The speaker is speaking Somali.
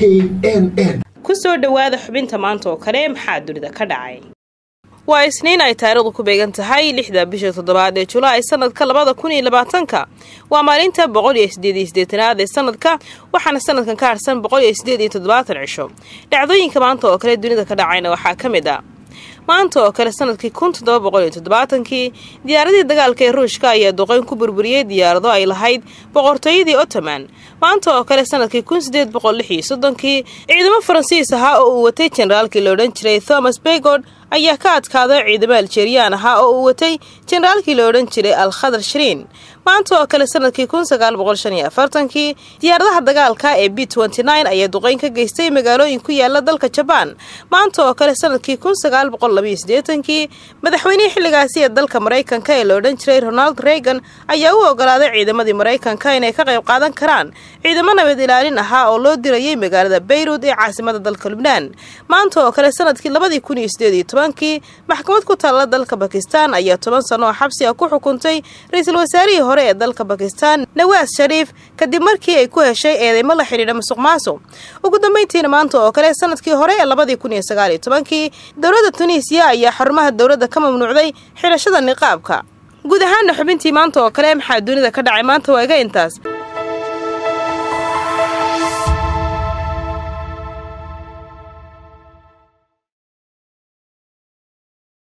n n ku soo dhowaada xubinta maanta oo kale maxaa dunida ka dhacay waa isniin ay taariikhdu ku beegan tahay lixda bisha toddobaad ee julaay sanadka labada kun iyo labaatanka waa maalinta boqol iyo sideed iyo sideetanaad ee sanadka waxaana sanadkan ka harsan boqol iyo sideed iyo toddobaatan cisho dhacdooyinka maanta oo kale dunida ka dhacayna waxaa ka mid ah maanta oo kale sanadkii kun toddoba boqol iyo toddobaatankii diyaaradii dagaalka ee ruushka ayaa duqeyn ku burburiyey diyaarado ay lahayd boqortooyadii ottoman maanta oo kale sanadkii kun sideed boqol lix iyo soddonkii ciidamo faransiis ahaa oo uu watay jenaraalkii la odhan jiray thomas begord ayaa ka adkaaday ciidamo aljeriyaan ahaa oo uu watay jenaraalkii la odhan jiray al khadar shiriin maanta oo kale sanadkii kun sagaal boqol shan iyo afartankii diyaaradaha dagaalka ee b nty nine ayaa duqeyn ka geystay magaalooyin ku yaala dalka jabaan maanta oo kale sanadkii kun sagaal boqol labaiyo siddeetankii madaxweynihii xilligaasi ee dalka maraykanka ee la odhan jiray ronald reagan ayaa u ogolaaday ciidamadii maraykanka inay ka qayb qaadan karaan ciidamo nabad ilaalin ahaa oo loo dirayay magaalada bayrut ee caasimada dalka lubnaan maanta oo kale sanadkii labadii kun iyo sideed iyo tobankii maxkamad ku taalla dalka bakistan ayaa toban sano oo xabsi ah ku xukuntay ra-iisul wasaarihii hore ee dalka bakistan nawaas shariif kadib markii ay ku heshay eedeymo la xidhiidha musuq maasuq ugu dambeyntiina maanta oo kale sanadkii hore ee labadii kun iyo sagaal iyo tobankii dowladda tunisiya ayaa xarumaha dowladda ka mamnuucday xidhashada niqaabka guud ahaana xubintii maanta oo kale maxaa dunida ka dhacay maanta waa iga intaas